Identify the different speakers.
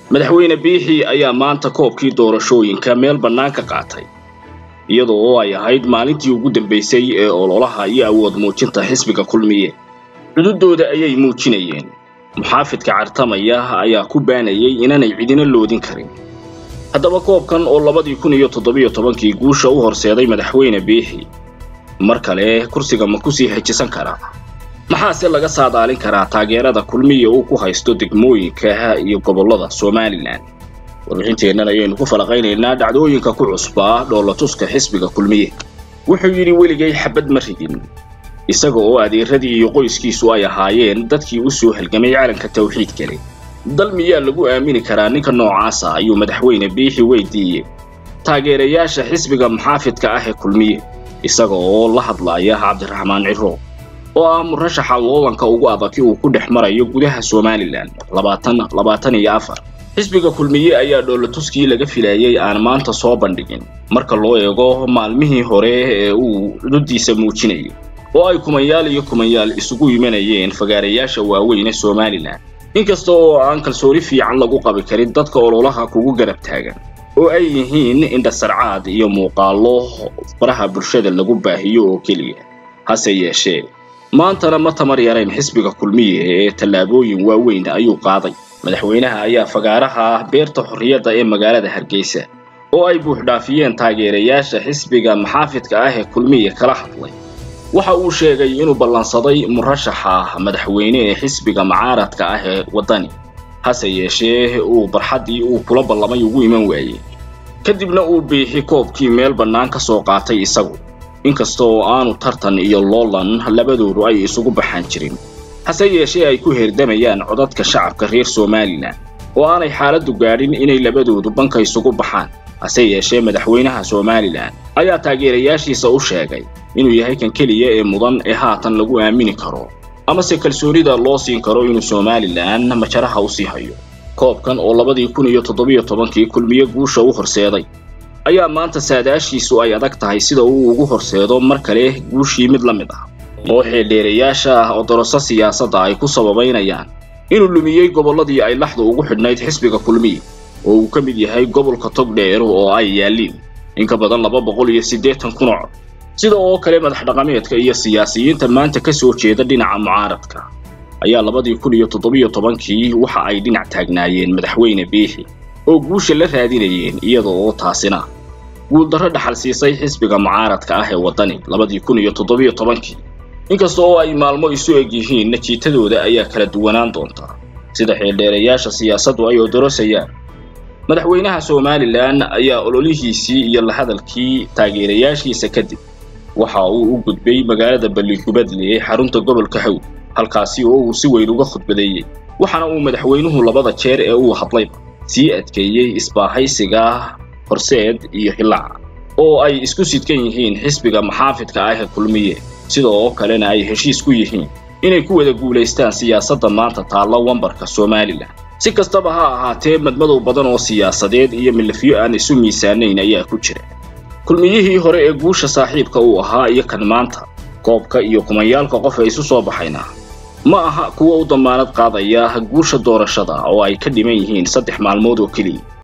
Speaker 1: madaxweyne biixi ayaa maanta koobkii doorashooyinka meel bannaan ka qaatay iyadoo oo ay ahayd maalintii ugu dambaysay ee ololaha iyo awood muujinta xisbiga kulmiye cududooda ayay muujinayeen muxaafidka cartamaya ayaa ku baanayay inaanay cidina loodin karin haddaba koobkan oo labadii kun iyo toddobiyo tobankii guusha u horseeday madaxweyne biixi mar kale kursiga ma kusii xejisan karaa maxaase laga saadaalin karaa taageerada kulmiya uu ku haysto degmooyinka iyo gobollada somalilan warbixinteennan ayaynu ku falaqaynaynaa dhacdooyinka ku cusbaa dhoolatuska xisbiga kulmiye wuxuu yidhi weligay xabad ma ridin isaga oo adeeradii iyo qoyskiisu ay ahaayeen dadkii u soo halgamay calanka tawxiid kale dal miyaa lagu aamini karaa ninka noocaasa ayuu madaxweyne biixi weydiiyey taageerayaasha xisbiga muxaafidka ah ee kulmiye isaga oo la hadlaaya cabdiraxmaan ciro oo ah murashaxa loolanka ugu adagi uu ku dhex marayo gudaha somalilan labaatan labaatan iyo afar xisbiga kulmiye ayaa dhoolatuskii laga filayay aan maanta soo bandhigin marka loo eego maalmihii hore ee uu cududdiisa muujinayay oo ay kumanyaal iyo kumanyaal isugu yimanayeen fagaarayaasha waaweyn ee somalilan inkasta oo aan kalsooni fiican lagu qabi karin dadka ololaha kugu garab taagan oo ay yihiin indhasarcaad iyo muuqaallo faraha bulshada lagu baahiyo oo keliya hase yeeshee maantana ma tamar yarayn xisbiga kulmiye ee tallaabooyin waaweyn ayuu qaaday madaxweynaha ayaa fagaaraha beerta xorriyadda ee magaalada hargeysa oo ay buuxdhaafiyeen taageerayaasha xisbiga maxaafidka ah ee kulmiye kala hadlay waxa uu sheegay inuu ballansaday murashaxa madaxweyne ee xisbiga mucaaradka ah ee waddani hase yeeshee uu barxaddii uu kula ballamay ugu iman waayey kadibna uu biixi koobkii meel bannaan ka soo qaatay isagu inkasta oo aanu tartan iyo loolan labadoodu ay isugu baxaan jirin hase yeeshee ay ku herdamayaan codadka shacabka reer somalilan oo aanay xaaladdu gaadhin inay labadoodu banka isugu baxaan hase yeeshee madaxweynaha somalilan ayaa taageerayaashiisa u sheegay inuu yahay kan keliya ee mudan ee haatan lagu aamini karo amase kalsoonida loo siin karo inuu somalilan majaraha u sii hayo koobkan oo labadii kun iyo toddobiyo tobankii kulmiye guusha u horseeday ayaa maanta saadaashiisu ay adag tahay sida uu ugu horseedo mar kale guushii mid la mid ah oo xeeldheerayaasha odoroso siyaasadda ay ku sababaynayaan inuu lumiyey gobolladii ay laxdu ugu xidhnayd xisbiga kulmiye oo uu ka mid yahay gobolka togdheer oo ay yaalliin in ka badan laba boqol iyo siddeetan kun oo cod sida oo kale madax dhaqameedka iyo siyaasiyiinta maanta ka soo jeeda dhinaca mucaaradka ayaa labadii kun iyo toddobiyo tobankii waxa ay dhinac taagnaayeen madaxweyne biixi oo guusha la raadinayeen iyada oo taasina guuldarro dhaxal siisay xisbiga mucaaradka ah ee waddani labadii kun iyo toddobiyo tobankii inkasta oo ay maalmo isu eg yihiin najiitadooda ayaa kala duwanaan doontaa sida xeeldheerayaasha siyaasaddu ay odorosayaan madaxweynaha somalilan ayaa ololihiisii iyo la hadalkii taageerayaashiisa kadib waxa uu u gudbay magaalada balligubadle ee xarunta gobolka hawd halkaasi oo uu si weyn uga khudbadeeyey waxaana uu madaxweynuhu labada jeer ee uu hadlayba sii adkeeyey isbaahaysiga horseed iyo hilaaca oo ay isku sidkan yihiin xisbiga maxaafidka ah ee kulmiye sida oo kalena ay heshiis ku yihiin inay ku wada guulaystaan siyaasadda maanta taalla wambarka somalilan si kastaba ha ahaatee madmadow badan oo siyaasadeed iyo milafyo aan isu miisaanayn ayaa ku jira kulmiyihii hore ee guusha saaxiibka uu ahaa iyo kan maanta koobka iyo kumayaalka qof ee isu soo baxayna ma aha kuwa u dammaanad qaadaya guusha doorashada oo ay ka dhiman yihiin saddex maalmood oo keliya